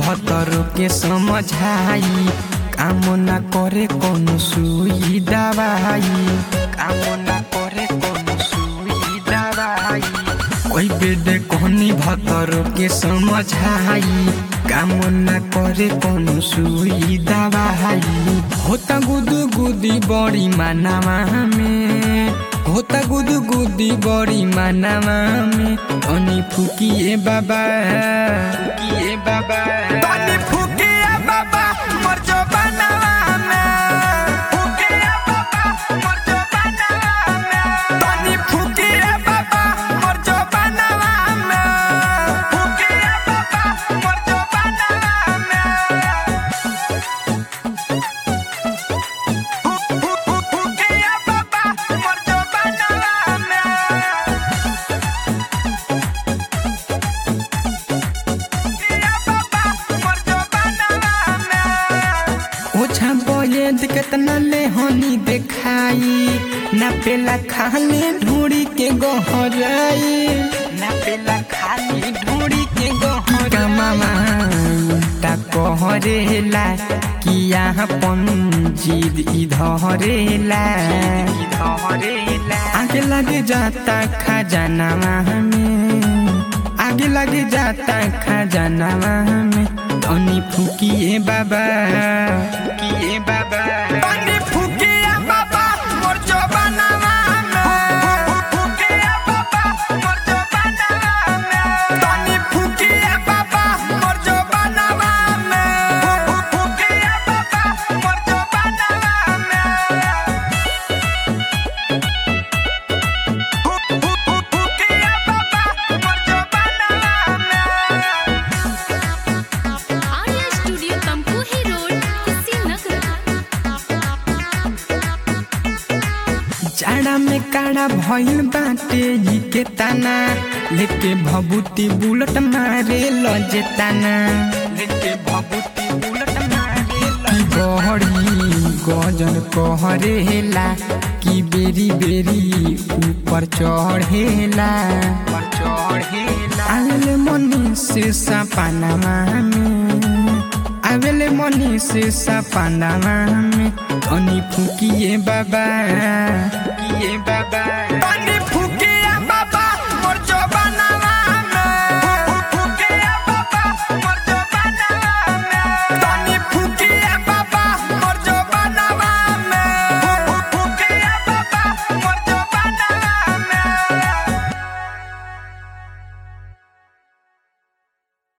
भतर के समझाई काम ना करे कोनो सुई दवाई काम ना करे कोनो सुई दवाई कोई बेडे कोनी भतर के समझाई काम ना करे कोनो सुई दवाई होता गुदु गुदी बड़ी मानावा में होता गुदु गुदी बड़ी मानावा में तनी फुकिए बाबा फुकिए बाबा तनी फुकिए बाबा मर जो बनावा में फुकिए बाबा मर जो बनावा में तनी फुकिए बाबा मर जो बनावा में फुकिए बाबा मर जो बनावा में फुकिए बाबा मर जो बनावा में ओछा बोयद केतना ले हनी देखाई ना पेला खाली ढूंढी के गहराई ना पेला खाली ढूंढी के गहराई मामा उल्टा कहरेला कि यहाँ पंजीद इधरेला आगे लगे जाता खजाना में आगे लगे जाता खजाना में तनी फुकिए बाबा फुकिए बाबा तनी फुकिए बाबा मोर जो बनावा में फुकिए बाबा मोर जो बनावा में तनी फुकिए बाबा मोर जो बनावा में फुकिए बाबा मोर जो बनावा में फुकिए बाबा मोर जो बनावा में आर्या स्टूडियो तमकुही रोड कुशीनगर जाड़ा में काड़ा भइल बाटे ई के ताना लेके भभूति बुलट मारे लजे ताना लेके भभूति बुलट मारे की गहरी गजन कहरेला की बेरी बेरी ऊपर चढ़ेला ऊपर चढ़ेला आले मनी से सपनामा में आवेले मनी से सपनामा में तनी फुकिए बाबा फुकिए बाबा तनी